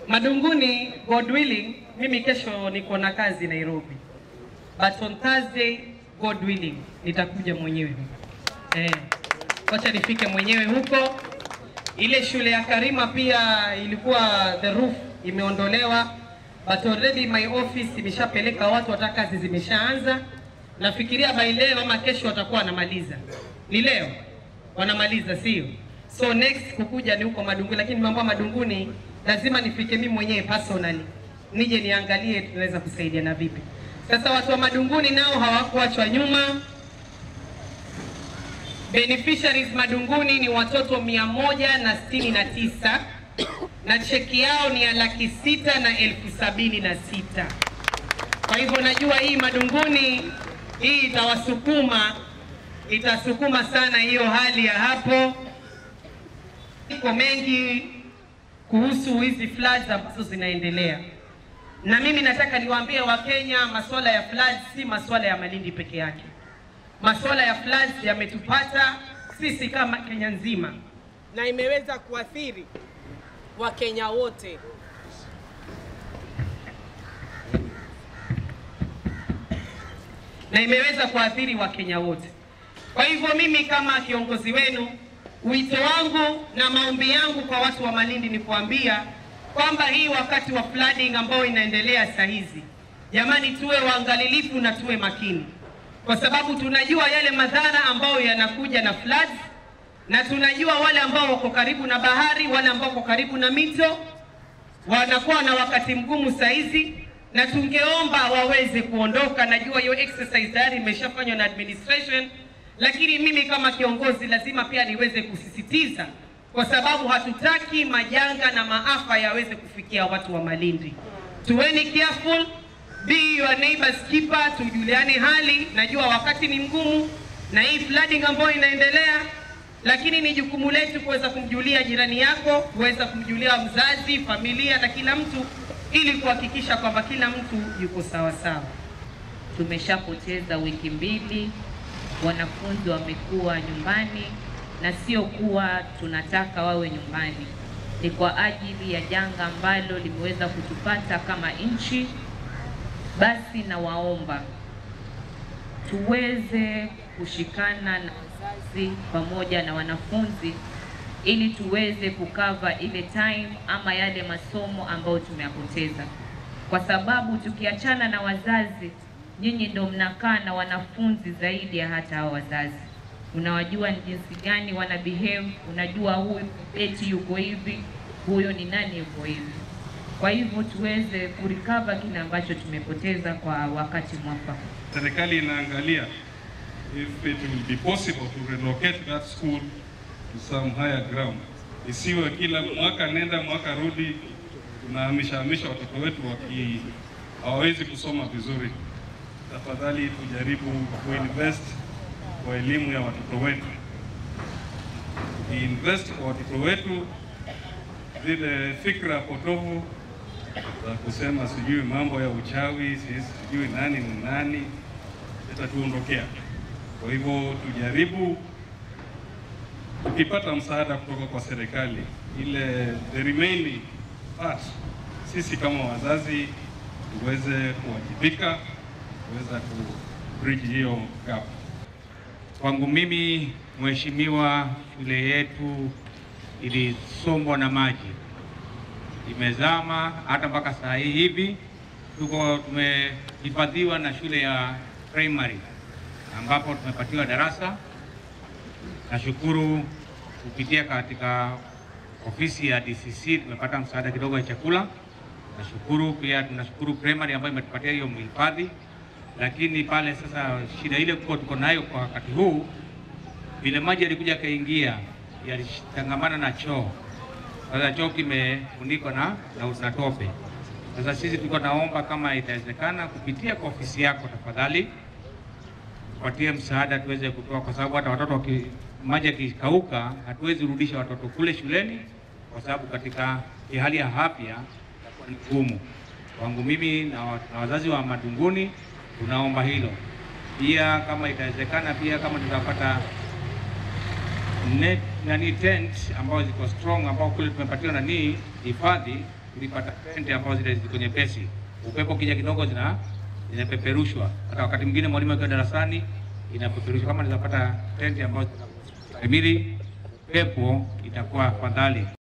Madunguni, God willing, mimi kesho niko na kazi Nairobi, but on Thursday, God willing, nitakuja mwenyewe huko eh, wacha nifike mwenyewe huko. Ile shule ya Karima pia ilikuwa the roof imeondolewa, but already my office imeshapeleka watu, hata kazi zimeshaanza. Nafikiria by leo ama kesho watakuwa wanamaliza. Ni leo wanamaliza, sio? So next kukuja ni huko Madunguni, lakini mambo ya Madunguni lazima nifike mimi mwenyewe personally, nije niangalie tunaweza kusaidiana vipi. Sasa watu wa Madunguni nao hawakuachwa nyuma. Beneficiaries Madunguni ni watoto mia moja na sitini na tisa na cheki yao ni ya laki sita na elfu sabini na sita. Kwa hivyo najua hii Madunguni hii itawasukuma, itasukuma sana hiyo hali ya hapo. Iko mengi kuhusu hizi floods ambazo zinaendelea, na mimi nataka niwaambie Wakenya, masuala ya floods si masuala ya Malindi peke yake. Masuala ya floods yametupata sisi kama Kenya nzima na imeweza kuathiri Wakenya wote. na imeweza kuathiri Wakenya wote. Kwa hivyo mimi kama kiongozi wenu, wito wangu na maombi yangu kwa watu wa Malindi ni kuambia kwamba hii wakati wa flooding ambao inaendelea saa hizi, jamani, tuwe waangalilifu na tuwe makini, kwa sababu tunajua yale madhara ambayo yanakuja na floods, na tunajua wale ambao wako karibu na bahari, wale ambao wako karibu na mito wanakuwa na wakati mgumu saa hizi, na tungeomba waweze kuondoka. Najua hiyo exercise tayari imeshafanywa na administration, lakini mimi kama kiongozi lazima pia niweze kusisitiza, kwa sababu hatutaki majanga na maafa yaweze kufikia watu wa Malindi. Tuweni careful, be your neighbor's keeper, tujuliane hali. Najua wakati ni mgumu na hii flooding ambayo inaendelea lakini ni jukumu letu kuweza kumjulia jirani yako, kuweza kumjulia mzazi, familia na kila mtu, ili kuhakikisha kwamba kila mtu yuko sawa sawa. Tumeshapoteza wiki mbili, wanafunzi wamekuwa nyumbani, na sio kuwa tunataka wawe nyumbani, ni kwa ajili ya janga ambalo limeweza kutupata kama nchi. Basi nawaomba tuweze kushikana na wazazi pamoja na wanafunzi ili tuweze kukava ile time ama yale masomo ambayo tumeyapoteza, kwa sababu tukiachana na wazazi, nyinyi ndio mnakaa na wanafunzi zaidi ya hata hao wazazi. Unawajua ni jinsi gani wana behave, unajua huyu eti yuko hivi, huyo ni nani yuko hivi. Kwa hivyo tuweze kurecover kile ambacho tumepoteza kwa wakati mwafaka. Serikali inaangalia if it will be possible to relocate that school to some higher ground. Isiwe kila mwaka nenda mwaka rudi, tunahamisha hamisha watoto wetu waki hawawezi kusoma vizuri. Tafadhali tujaribu kuinvest kwa elimu ya watoto wetu, invest kwa watoto wetu, zile fikra potofu za kusema sijui mambo ya uchawi, sijui nani ni nani, itatuondokea. Kwa hivyo tujaribu, tukipata msaada kutoka kwa serikali, ile the remaining part, sisi kama wazazi tuweze kuwajibika, kuweza ku bridge hiyo gap. Kwangu mimi, mheshimiwa, shule yetu ilisombwa na maji, imezama hata mpaka saa hii hivi tuko tumehifadhiwa na shule ya primary ambapo tumepatiwa darasa. Nashukuru kupitia katika ofisi ya DCC tumepata msaada kidogo ya chakula. Nashukuru pia, tunashukuru primary ambayo imetupatia hiyo mhifadhi, lakini pale sasa shida ile kuwa tuko nayo kwa wakati huu, vile maji yalikuja yakaingia, yalitangamana na choo. Sasa choo kimefunikwa na, na, na tope. Sasa sisi tulikuwa naomba kama itawezekana kupitia kwa ofisi yako tafadhali tupatie msaada tuweze kutoa, kwa sababu hata watoto waki, maji yakikauka hatuwezi rudisha watoto kule shuleni, kwa sababu katika hali ya afya itakuwa ni ngumu. Kwangu mimi na, wa- na wazazi wa Madunguni tunaomba hilo pia, kama itawezekana, pia kama tutapata net nani tent ambao ziko strong ambao kule tumepatiwa nani hifadhi, tulipata tenti ambazo zile ziko nyepesi, upepo kija kidogo zina zinapeperushwa. Hata wakati mwingine mwalimu akiwa darasani inapeperushwa. Kama nizapata tenti ambazo zinastahimili pepo, itakuwa afadhali.